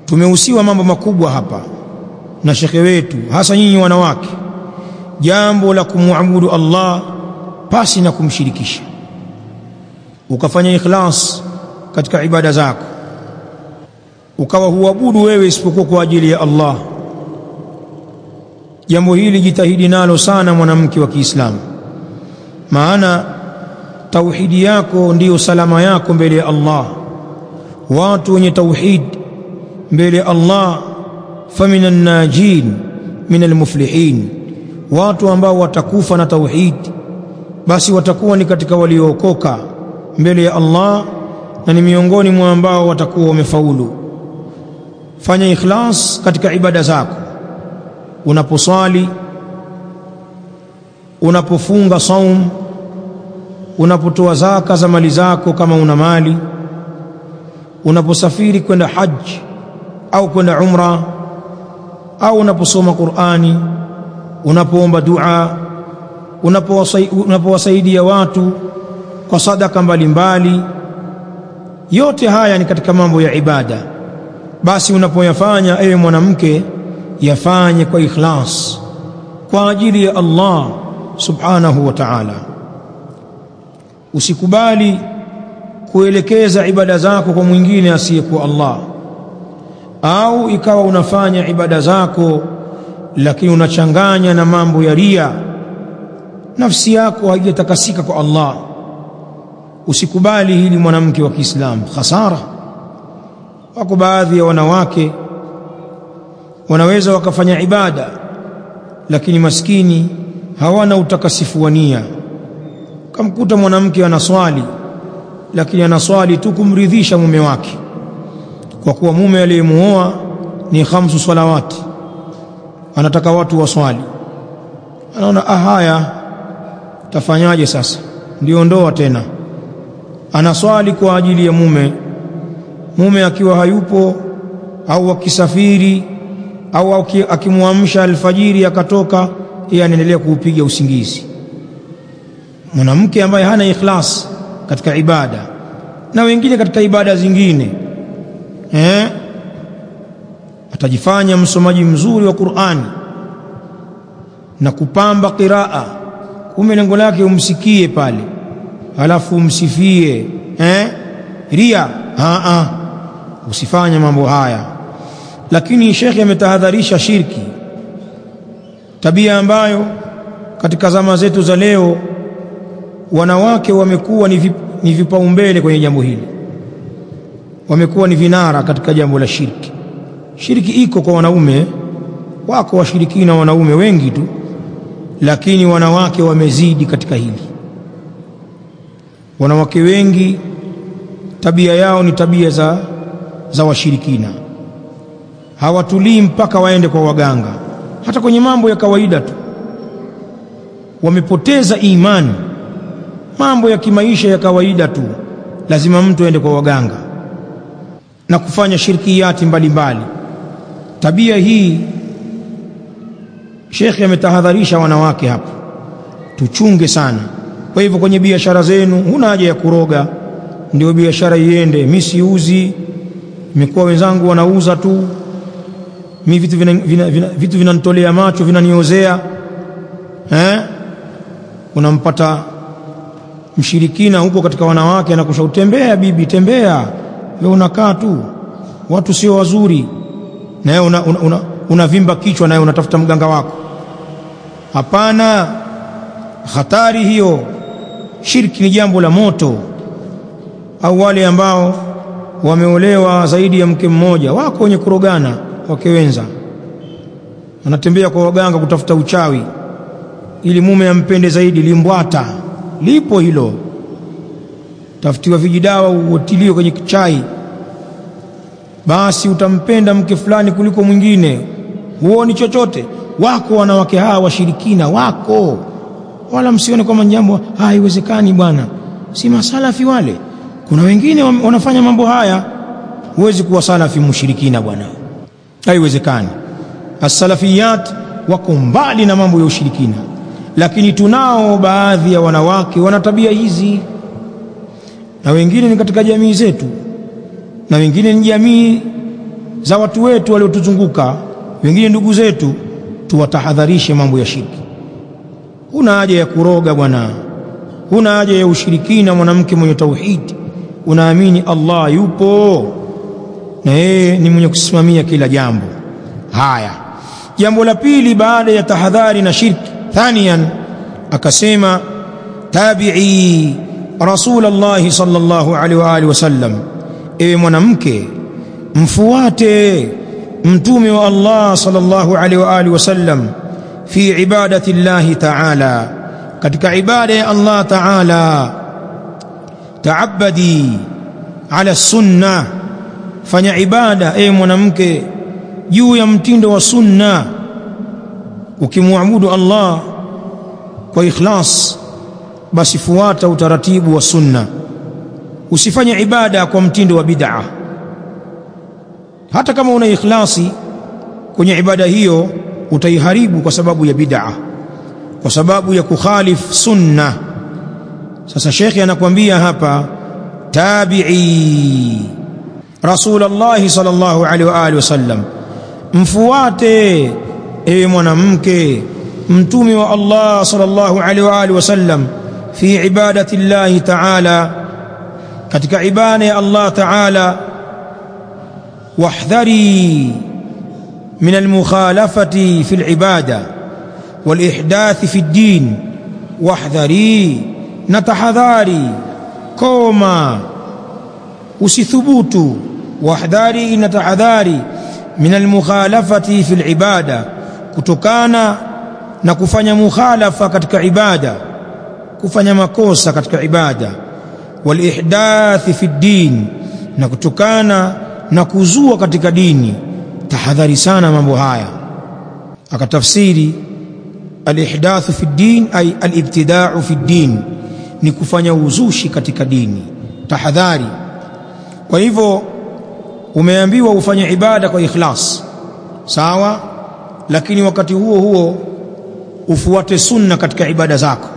tumehusiwa mambo makubwa hapa na shekhe wetu hasa nyinyi wanawake jambo la kumwabudu Allah pasi na kumshirikisha ukafanya ikhlas katika ibada zako ukawa huabudu wewe isipokuwa kwa ajili ya Allah jambo hili jitahidi nalo sana mwanamke wa Kiislamu maana tauhidi yako ndiyo salama yako mbele ya Allah watu wenye tauhid mbele ya Allah faminan najin min almuflihin watu ambao watakufa na tauhid basi watakuwa ni katika waliookoka mbele ya Allah na ni miongoni mwa ambao watakuwa wamefaulu fanya ikhlas katika ibada zako unaposwali unapofunga saum unapotoa zaka za mali zako kama una mali unaposafiri kwenda haji au kwenda umra au unaposoma Qur'ani unapoomba dua unapowasaidia watu kwa sadaka mbalimbali yote haya ni katika mambo ya ibada basi unapoyafanya ewe mwanamke yafanye kwa ikhlas kwa ajili ya Allah subhanahu wa ta'ala usikubali kuelekeza ibada zako kwa mwingine asiyekuwa Allah au ikawa unafanya ibada zako lakini unachanganya na mambo ya ria nafsi yako haijatakasika kwa Allah usikubali hili mwanamke wa Kiislamu khasara wako baadhi ya wanawake wanaweza wakafanya ibada lakini maskini hawana utakasifu wa nia kamkuta mwanamke anaswali lakini anaswali tu kumridhisha mume wake kwa kuwa mume aliyemuoa ni khamsu salawati anataka watu waswali anaona ah haya tafanyaje sasa ndio ndoa tena anaswali kwa ajili ya mume mume akiwa hayupo au akisafiri au akimwamsha alfajiri akatoka yeye anaendelea kuupiga usingizi mwanamke ambaye hana ikhlas katika ibada na wengine katika ibada zingine eh atajifanya msomaji mzuri wa Qur'ani na kupamba qiraa kumbe lengo lake umsikie pale halafu umsifie eh ria a a usifanye mambo haya lakini shekhe ametahadharisha shirki tabia ambayo katika zama zetu za leo wanawake wamekuwa ni, vip, ni vipaumbele kwenye jambo hili wamekuwa ni vinara katika jambo la shirki shirki iko kwa wanaume wako washirikina wanaume wengi tu lakini wanawake wamezidi katika hili wanawake wengi tabia yao ni tabia za, za washirikina hawatulii mpaka waende kwa waganga hata kwenye mambo ya kawaida tu wamepoteza imani mambo ya kimaisha ya kawaida tu lazima mtu aende kwa waganga na kufanya shirkiyati mbalimbali tabia hii shekhe ametahadharisha wanawake hapo tuchunge sana kwa hivyo kwenye biashara zenu huna haja ya kuroga ndio biashara iende mi siuzi imekuwa wenzangu wanauza tu mi vitu vinanitolea vina, vina, vitu vina macho vinaniozea eh? unampata mshirikina huko katika wanawake anakusha tembea bibi tembea wewe unakaa tu watu sio wazuri na wewe una, una, una, unavimba kichwa nawe unatafuta mganga wako hapana hatari hiyo shirki ni jambo la moto au wale ambao wameolewa zaidi ya mke mmoja wako wenye kurogana wake wenza wanatembea kwa waganga kutafuta uchawi ili mume ampende zaidi limbwata lipo hilo tafutiwa vijidawa uotiliwe kwenye chai basi utampenda mke fulani kuliko mwingine huoni chochote wako wanawake hawa washirikina wako wala msione kwamba jambo haiwezekani bwana si masalafi wale kuna wengine wanafanya mambo haya huwezi kuwa salafi mushirikina bwana haiwezekani as-salafiyat wako mbali na mambo ya ushirikina lakini tunao baadhi ya wanawake wana tabia hizi na wengine ni katika jamii zetu na wengine ni jamii za watu wetu waliotuzunguka wengine ndugu zetu tuwatahadharishe mambo ya shirki huna haja ya kuroga bwana huna haja ya ushirikina mwanamke mwenye tauhidi unaamini Allah yupo na yeye ni mwenye kusimamia kila jambo haya jambo la pili baada ya tahadhari na shirki thaniyan akasema tabi'i rasulullah sallallahu alaihi wa alihi wasallam ewe mwanamke mfuate mtume wa Allah sallallahu alaihi wa alihi wasallam fi ibadati Allah ta'ala katika ibada ya Allah ta'ala taabadi ala sunna fanya ibada ewe mwanamke juu ya mtindo wa sunna ukimwabudu Allah kwa ikhlas basi fuata utaratibu wa sunna usifanye ibada kwa mtindo wa bid'a hata kama una ikhlasi kwenye ibada hiyo utaiharibu kwa sababu ya bid'a kwa sababu ya kukhalif sunna sasa shekhi anakuambia hapa tabi'i rasulullah sallallahu alaihi wa alihi wasallam mfuate ewe mwanamke mtume wa Allah sallallahu alaihi wa alihi wasallam fi ibadati Allah ta'ala katika ibada ya Allah ta'ala wahdhari min almukhalafati fi alibada والإحداث في الدين واحذري نتحذاري كوما usithubutu wahdhari inatahadhari min almukhalafati fi alibada kutokana na kufanya mukhalafa katika ibada kufanya makosa katika ibada walihdathi fi din na kutokana na kuzua katika dini tahadhari sana mambo haya akatafsiri alihdathu fi din ay alibtida'u fi din ni kufanya uzushi katika dini tahadhari kwa hivyo umeambiwa ufanye ibada kwa ikhlas sawa lakini wakati huo huo ufuate sunna katika ibada zako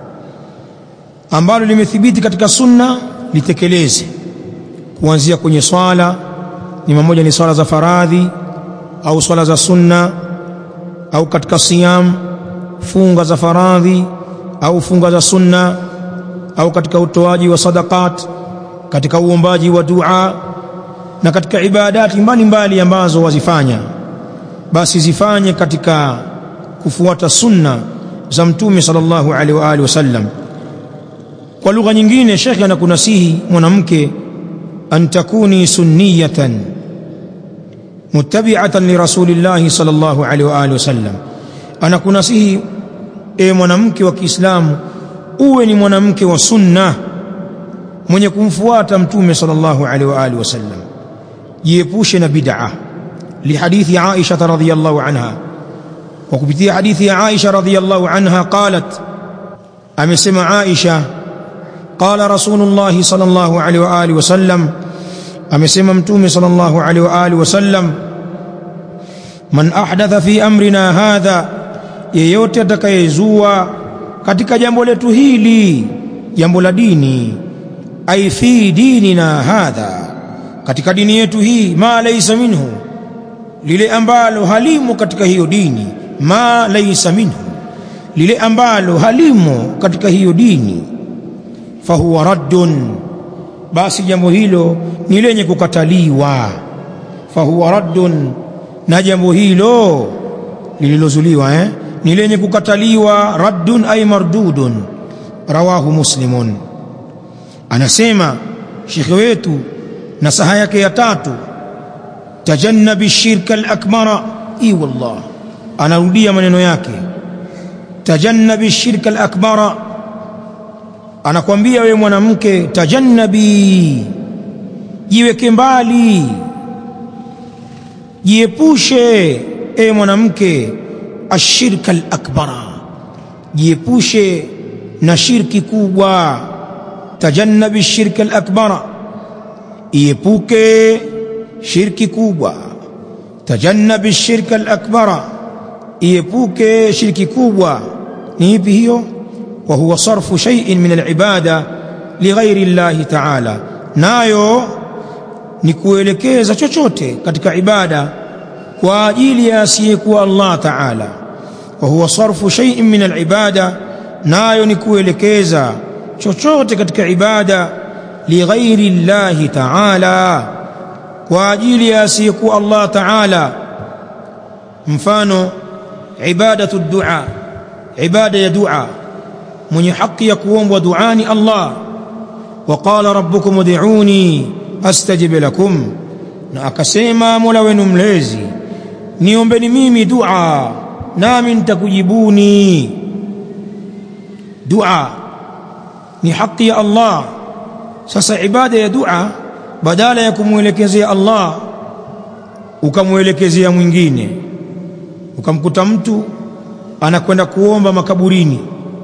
ambalo limethibiti katika sunna litekeleze kuanzia kwenye swala ni mmoja ni swala za faradhi au swala za sunna au katika siyam funga za faradhi au funga za sunna au katika utoaji wa sadaqat katika uombaji wa dua na katika ibadati mbalimbali ambazo wazifanya basi zifanye katika kufuata sunna za mtume sallallahu alaihi wa alihi wasallam kwa lugha nyingine shekhe anakunasihi mwanamke an takuni sunniyatan muttabi'atan li rasulillahi sallallahu alaihi wa alihi wasallam anakunasihi e mwanamke wa Kiislamu uwe ni mwanamke wa sunna mwenye kumfuata mtume sallallahu alaihi wa alihi wasallam jiepushe na bid'a lihadithi Aisha radhiyallahu anha kwa kupitia hadithi ya Aisha radhiyallahu anha qalat amesema Aisha qala rasulullah sallallahu alaihi wa alihi wasallam amesema mtume sallallahu alaihi wa alihi wasallam man ahdatha fi amrina hadha yeyote atakayezua katika jambo letu hili jambo la dini ai fi dinina hadha katika dini yetu hii ma laysa minhu lile ambalo halimo katika hiyo dini ma laysa minhu lile ambalo halimo katika hiyo dini fahuwa raddun basi jambo hilo ni lenye kukataliwa fahuwa raddun na jambo hilo lililozuliwa eh? ni lenye kukataliwa raddun ay mardudun rawahu muslimun anasema shekhe wetu nasaha yake ya tatu tajannabi shirka al-akbara i wallah anarudia maneno yake tajannabi shirka al-akbara anakwambia wewe mwanamke tajannabi jiweke mbali jiepushe e mwanamke ashirka al-akbara jiepushe na shirki kubwa tajannabi shirka al-akbara iepuke shirki kubwa tajannabi shirka al-akbara iepuke shirki kubwa ni ipi hiyo wa huwa sarfu shay'in min al-ibada lighairi Allah ta'ala nayo ni kuelekeza chochote katika ibada kwa ajili ya asiyekuwa Allah Ta'ala wa huwa sarfu shay'in min al-ibada nayo ni kuelekeza chochote katika ibada lighairi llahi Ta'ala kwa ajili ya asiyekuwa Allah Ta'ala mfano ibadatu dua ibada ya dua mwenye haki ya kuombwa duani Allah waqala rabbukum ud'uni astajib lakum na akasema Mola wenu mlezi niombeni mimi dua nami nitakujibuni dua ni haki ya Allah sasa ibada ya dua badala ya kumwelekezea Allah ukamwelekezea mwingine ukamkuta mtu anakwenda kuomba makaburini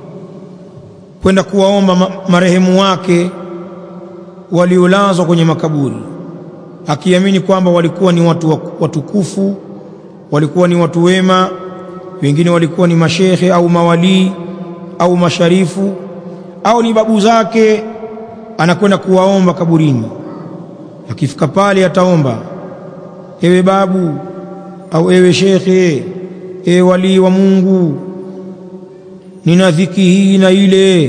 kwenda kuwaomba ma marehemu wake waliolazwa kwenye makaburi akiamini kwamba walikuwa ni watu watukufu walikuwa ni watu wema wengine walikuwa ni mashehe au mawalii au masharifu au ni babu zake anakwenda kuwaomba kaburini akifika pale ataomba ewe babu au ewe shekhe ewe walii wa Mungu nina dhiki hii na ile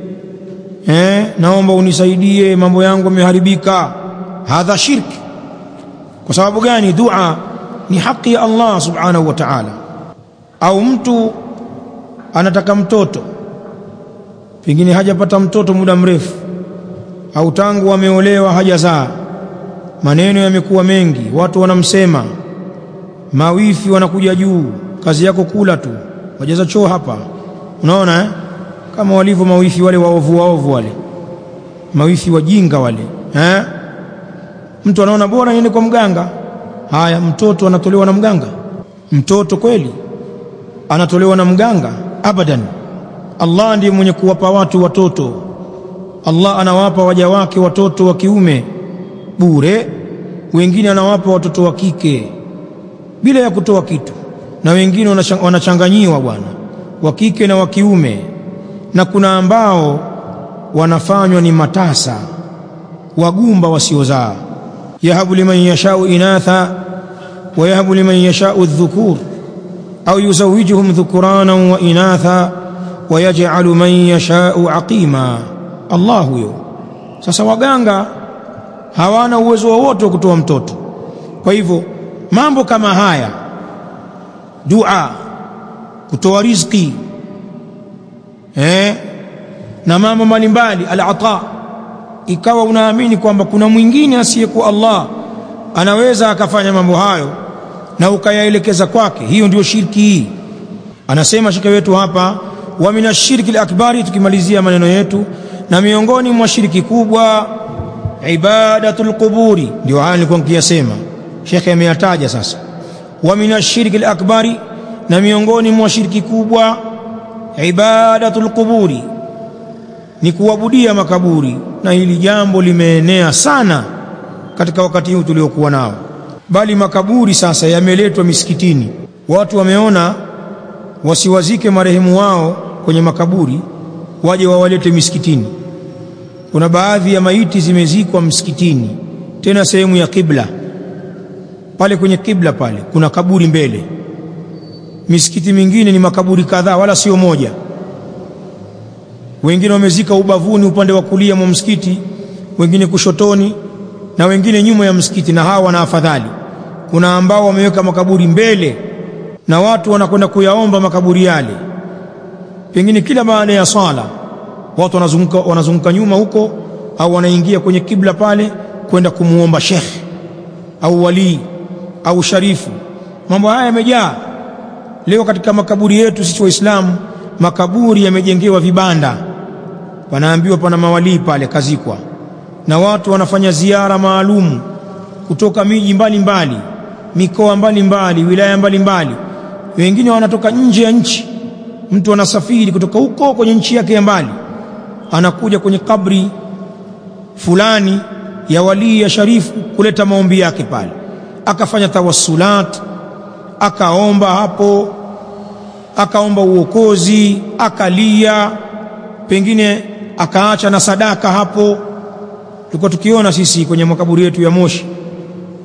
eh naomba unisaidie mambo yangu yameharibika hadha shirki kwa sababu gani dua ni haki ya Allah subhanahu wa ta'ala au mtu anataka mtoto pengine hajapata mtoto muda mrefu au tangu ameolewa hajazaa maneno yamekuwa mengi watu wanamsema mawifi wanakuja juu kazi yako kula tu wajaza choo hapa unaona eh? kama walivyo mawifi wale waovu waovu wale mawifi wajinga wale eh? mtu anaona bora niende kwa mganga haya mtoto anatolewa na mganga mtoto kweli anatolewa na mganga abadan Allah ndiye mwenye kuwapa watu watoto Allah anawapa waja wake watoto wa kiume bure wengine anawapa watoto wa kike bila ya kutoa kitu na wengine wanachanganyiwa bwana wa kike na wa kiume na kuna ambao wanafanywa ni matasa wagumba wasiozaa yahabu liman yashau inatha wa yahabu liman yashau dhukur au yuzawijuhum dhukurana wa inatha wa yaj'alu man yashau aqima Allah huyo sasa waganga hawana uwezo wowote wa kutoa mtoto kwa hivyo mambo kama haya dua kutoa riziki eh na mambo mbalimbali al-ata ikawa unaamini kwamba kuna mwingine asiyekuwa Allah anaweza akafanya mambo hayo na ukayaelekeza kwake hiyo ndio shirki hii anasema shika wetu hapa wa minashirki al-akbari tukimalizia maneno yetu na miongoni mwa shiriki kubwa ibadatul quburi ndio haya nilikuwa nikiyasema shekhe ameyataja sasa wa minashirki al-akbari na miongoni mwa shiriki kubwa ibadatul quburi ni kuabudia makaburi na hili jambo limeenea sana katika wakati huu tuliokuwa nao bali makaburi sasa yameletwa misikitini watu wameona wasiwazike marehemu wao kwenye makaburi waje wawalete misikitini kuna baadhi ya maiti zimezikwa msikitini tena sehemu ya kibla pale kwenye kibla pale kuna kaburi mbele misikiti mingine ni makaburi kadhaa wala sio moja wengine wamezika ubavuni upande wa kulia mwa msikiti wengine kushotoni na wengine nyuma ya msikiti na hawa wana afadhali kuna ambao wameweka makaburi mbele na watu wanakwenda kuyaomba makaburi yale pengine kila baada ya sala watu wanazunguka wanazunguka nyuma huko au wanaingia kwenye kibla pale kwenda kumuomba shekhe au walii au sharifu mambo haya yamejaa leo katika makaburi yetu sisi waislamu makaburi yamejengewa vibanda panaambiwa pana mawalii pale kazikwa na watu wanafanya ziara maalum kutoka miji mbalimbali mikoa mbalimbali wilaya mbalimbali wengine wanatoka nje ya nchi mtu anasafiri kutoka huko kwenye nchi yake ya mbali anakuja kwenye kabri fulani ya walii ya sharifu kuleta maombi yake pale akafanya tawassulat akaomba hapo akaomba uokozi akalia pengine akaacha na sadaka hapo tulikuwa tukiona sisi kwenye makaburi yetu ya Moshi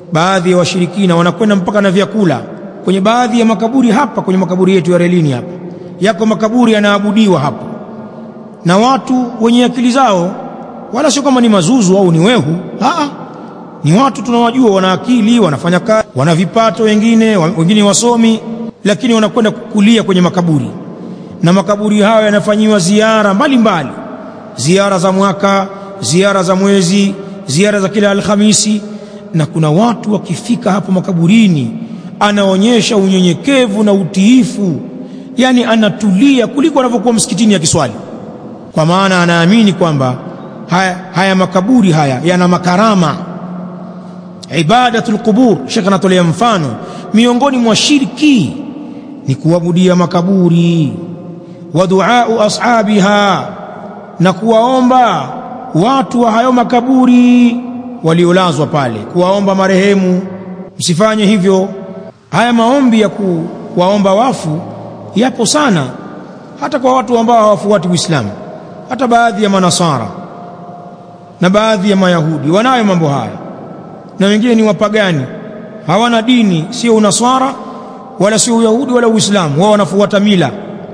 baadhi ya washirikina wanakwenda mpaka na vyakula kwenye baadhi ya makaburi hapa kwenye makaburi yetu ya relini hapa yako makaburi yanaabudiwa hapo na watu wenye akili zao wala sio kama ni mazuzu au ni wehu Aa, ni watu tunawajua wana akili wanafanya kazi wana vipato wengine wengine wasomi lakini wanakwenda kukulia kwenye makaburi na makaburi hayo yanafanyiwa ziara mbalimbali mbali. ziara za mwaka ziara za mwezi ziara za kila alhamisi na kuna watu wakifika hapo makaburini anaonyesha unyenyekevu na utiifu yani anatulia kuliko anavyokuwa msikitini ya kiswali kwa maana anaamini kwamba haya, haya makaburi haya yana makarama ibadatul qubur shekh anatolea mfano miongoni mwa shirki ni kuabudia makaburi wa duau ashabiha na kuwaomba watu wa hayo makaburi waliolazwa pale kuwaomba marehemu msifanye hivyo haya maombi ya kuwaomba wafu yapo sana hata kwa watu ambao hawafuati Uislamu hata baadhi ya manasara na baadhi ya mayahudi wanayo mambo haya na wengine ni wapagani hawana dini sio unaswara wala sio uyahudi wala uislamu wao wanafuata mila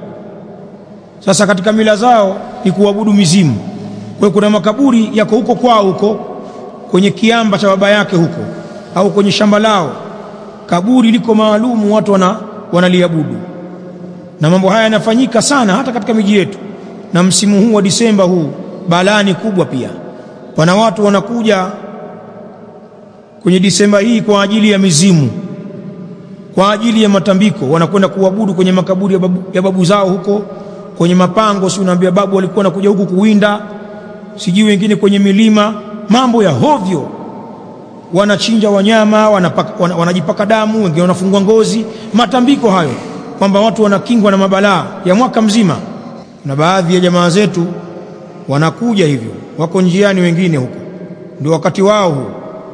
sasa katika mila zao ni kuabudu mizimu kwa kuna makaburi yako huko kwao huko kwenye kiamba cha baba yake huko au kwenye shamba lao kaburi liko maalumu watu wana, wanaliabudu na mambo haya yanafanyika sana hata katika miji yetu na msimu huu wa Disemba huu balani kubwa pia pana watu wanakuja kwenye Disemba hii kwa ajili ya mizimu kwa ajili ya matambiko wanakwenda kuabudu kwenye makaburi ya babu, ya babu zao huko kwenye mapango si unaambia babu walikuwa wanakuja huku kuwinda sijui wengine kwenye milima mambo ya hovyo wanachinja wanyama wanapaka, wan, wanajipaka damu wengine wanafungwa ngozi matambiko hayo kwamba watu wanakingwa na mabalaa ya mwaka mzima na baadhi ya jamaa zetu wanakuja hivyo wako njiani wengine huko ndio wakati wao huu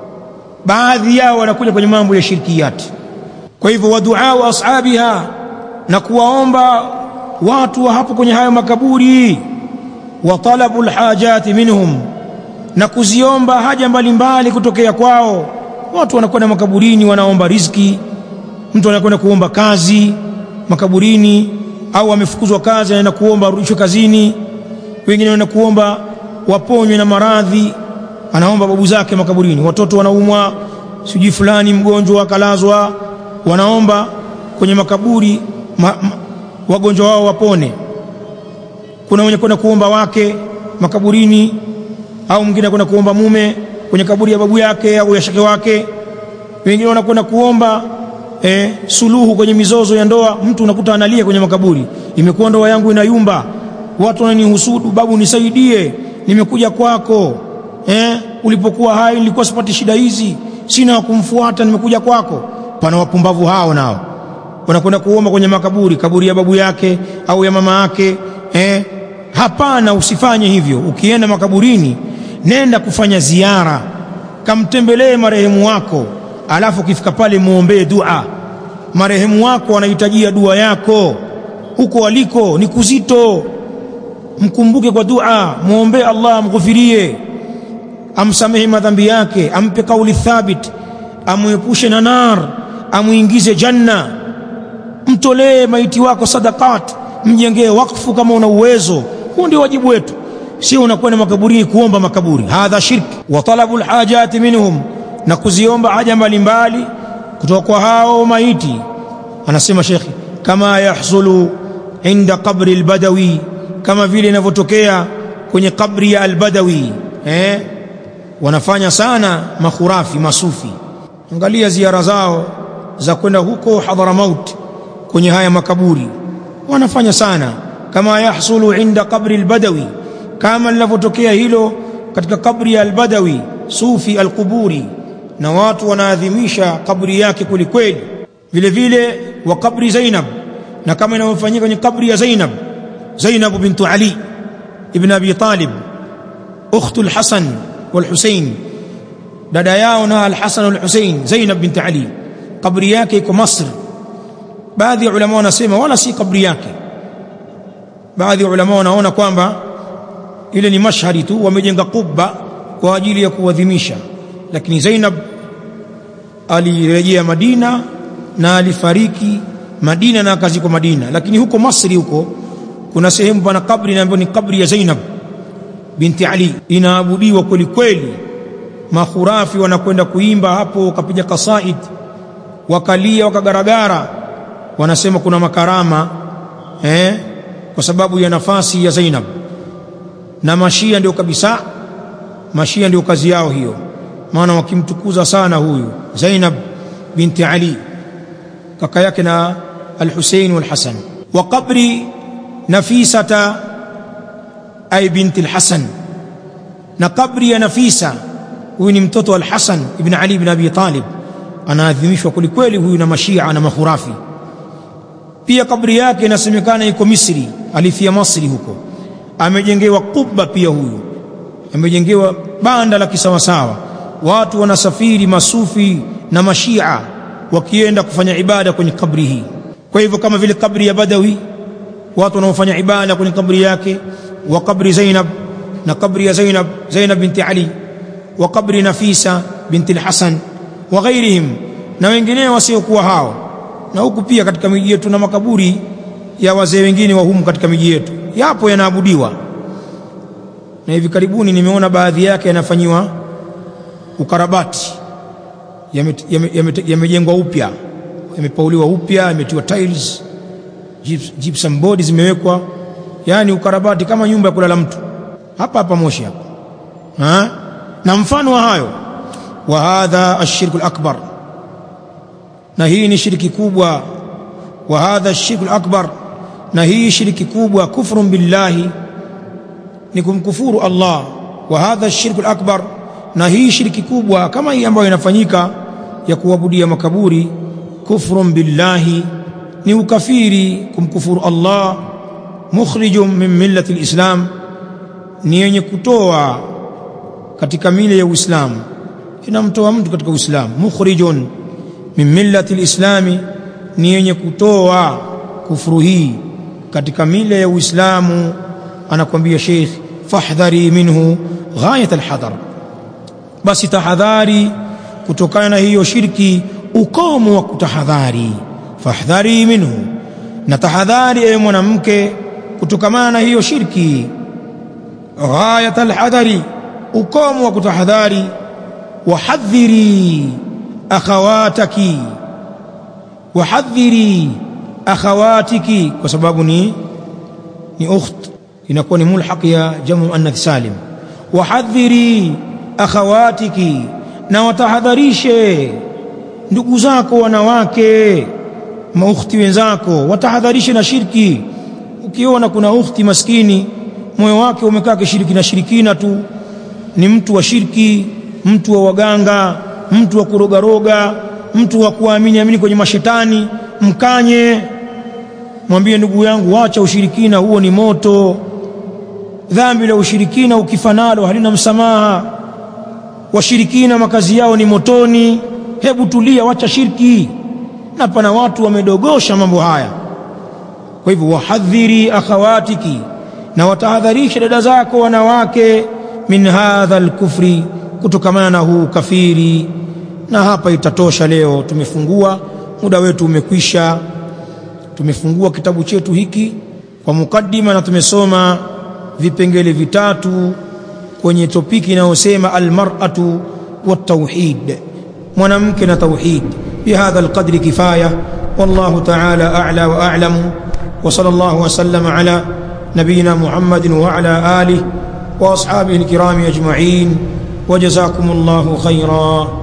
baadhi yao wanakuja kwenye mambo ya shirkiyati kwa hivyo waduau ashabiha na kuwaomba watu wa hapo kwenye hayo makaburi wa talabu lhajati minhum na kuziomba haja mbalimbali kutokea kwao watu wanakwenda makaburini wanaomba riziki mtu anakwenda kuomba kazi makaburini au amefukuzwa kazi anaenda kuomba arudishwe kazini wengine wanaenda kuomba waponywe na maradhi anaomba babu zake makaburini watoto wanaumwa sijui fulani mgonjwa akalazwa wanaomba kwenye makaburi ma, ma, wagonjwa wao wapone kuna wenye kwenda kuomba wake makaburini au mwingine kwenda kuomba mume kwenye kaburi ya babu yake au ya shake wake wengine wanakwenda kuomba eh, suluhu kwenye mizozo ya ndoa mtu unakuta analia kwenye makaburi imekuwa ndoa yangu inayumba watu wananihusudu babu nisaidie nimekuja kwako eh, ulipokuwa hai nilikuwa sipati shida hizi sina wa kumfuata nimekuja kwako pana wapumbavu hao nao wanakwenda kuomba kwenye makaburi kaburi ya babu yake au ya mama yake eh, hapana usifanye hivyo ukienda makaburini nenda kufanya ziara kamtembelee marehemu wako alafu ukifika pale muombee dua marehemu wako anahitajia dua yako huko aliko ni kuzito mkumbuke kwa dua muombee Allah amghufirie amsamehe madhambi yake ampe kauli thabit amuepushe na nar amuingize janna mtolee maiti wako sadaqat mjengee wakfu kama una uwezo huo ndio wajibu wetu sio unakwenda makaburini kuomba makaburi hadha shirk wa talabu alhajati minhum na kuziomba haja mbalimbali kutoka kwa hao maiti anasema shekhi kama yahsulu inda qabri albadawi kama vile inavyotokea kwenye kabri ya albadawi eh? wanafanya sana makhurafi masufi angalia ziara zao za kwenda huko hadhramaut kwenye haya makaburi wanafanya sana kama yahsulu inda qabri albadawi kama linavyotokea hilo katika kabri ya albadawi sufi alquburi na watu wanaadhimisha kabri yake kwelikweli vile vile wa kabri Zainab na kama inavyofanyika kwenye kabri ya Zainab Zainab bintu Ali ibn Abi Talib ukhtu al-Hasan wal-Husayn dada yao na al-Hasan wal-Husayn Zainab binti Ali kabri yake iko Masr baadhi ya ulama wanasema wala si kabri yake baadhi ya ulama wanaona kwamba ile ni mashhadi tu wamejenga kubba kwa ajili ya kuadhimisha lakini Zainab alirejea Madina na alifariki Madina na akazikwa Madina, lakini huko Masri huko kuna sehemu pana kabri ambayo ni kabri ya Zainab binti Ali, inaabudiwa kweli kweli. Makhurafi wanakwenda kuimba hapo, wakapiga kasaid, wakalia, wakagaragara, wanasema kuna makarama eh, kwa sababu ya nafasi ya Zainab. Na mashia ndio kabisa, mashia ndio kazi yao hiyo, maana wakimtukuza sana huyu Zainab binti Ali, kaka yake na Al-Husayn wal-Hasan. Wa qabri Nafisata ay binti al-Hasan, na kabri ya Nafisa, huyu ni mtoto wa Al-Hasan ibn Ali ibn Abi Talib, anaadhimishwa kwelikweli huyu na mashia na makhurafi. Pia kabri yake inasemekana iko Misri, alifia Masri huko, amejengewa kubba pia huyu, amejengewa banda la kisawasawa. Watu wanasafiri masufi na mashia wakienda kufanya ibada kwenye kabri hii. Kwa hivyo kama vile kabri ya Badawi watu wanaofanya ibada kwenye kabri yake, wa kabri Zainab na kabri ya Zainab Zainab binti Ali, wa kabri Nafisa binti al-Hasan wa ghairihim, na wengineo wasiokuwa hao. Na huku pia katika miji yetu na makaburi ya wazee wengine wa humu katika miji yetu yapo yanaabudiwa, na hivi karibuni nimeona baadhi yake yanafanyiwa ukarabati, yamejengwa upya, yamepauliwa upya, yametiwa tiles gypsum board zimewekwa, yani ukarabati kama nyumba ya kulala mtu hapa hapa Moshi hapa ha? na mfano wa hayo. Wa hadha ashirku al-akbar, na hii ni shiriki kubwa. Wa hadha ashirku al-akbar, na hii shiriki kubwa. Kufrun billahi, ni kumkufuru Allah. Wa hadha ashirku al-akbar, na hii shiriki kubwa kama hii ambayo inafanyika ya kuabudia makaburi. Kufrun billahi ni ukafiri kumkufuru Allah. Mukhrijun min millati lislam, ni yenye kutoa katika mila ya Uislamu, inamtoa mtu katika Uislamu. Mukhrijun min millati lislami, ni yenye kutoa kufuru hii katika mila ya Uislamu. Anakuambia Sheikh, fahdhari minhu ghayat alhadar, basi tahadhari kutokana na hiyo shirki, ukomo wa kutahadhari fahdhari minhu, na tahadhari ewe mwanamke kutokamana na hiyo shirki. Ghayat alhadari, ukomo wa kutahadhari. Wahadhiri akhawataki, wahadhiri akhawatiki, kwa sababu ni ni ukht, inakuwa ni mulhaq ya jamu muannath salim. Wahadhiri akhawatiki, na watahadharishe ndugu zako wanawake maukhti wenzako watahadharishe na shirki. Ukiona kuna ukhti maskini moyo wake umekaa kishiriki na shirikina tu, ni mtu wa shirki, mtu wa waganga, mtu wa kurogaroga, mtu wa kuamini amini kwenye mashetani, mkanye, mwambie ndugu yangu, wacha ushirikina, huo ni moto. Dhambi la ushirikina ukifa nalo halina msamaha. Washirikina makazi yao ni motoni. Hebu tulia, wacha shirki na pana watu wamedogosha mambo haya. Kwa hivyo, wahadhiri akhawatiki, na watahadharisha dada zako wanawake, min hadha alkufri, kutokamana na huu kafiri. Na hapa itatosha leo, tumefungua muda wetu umekwisha. Tumefungua kitabu chetu hiki kwa mukaddima na tumesoma vipengele vitatu kwenye topiki inayosema almar'atu wat-tauhid, mwanamke na tauhid. بهذا القدر كفاية والله تعالى أعلى وأعلم وصلى الله وسلم على نبينا محمد وعلى آله وأصحابه الكرام أجمعين وجزاكم الله خيرا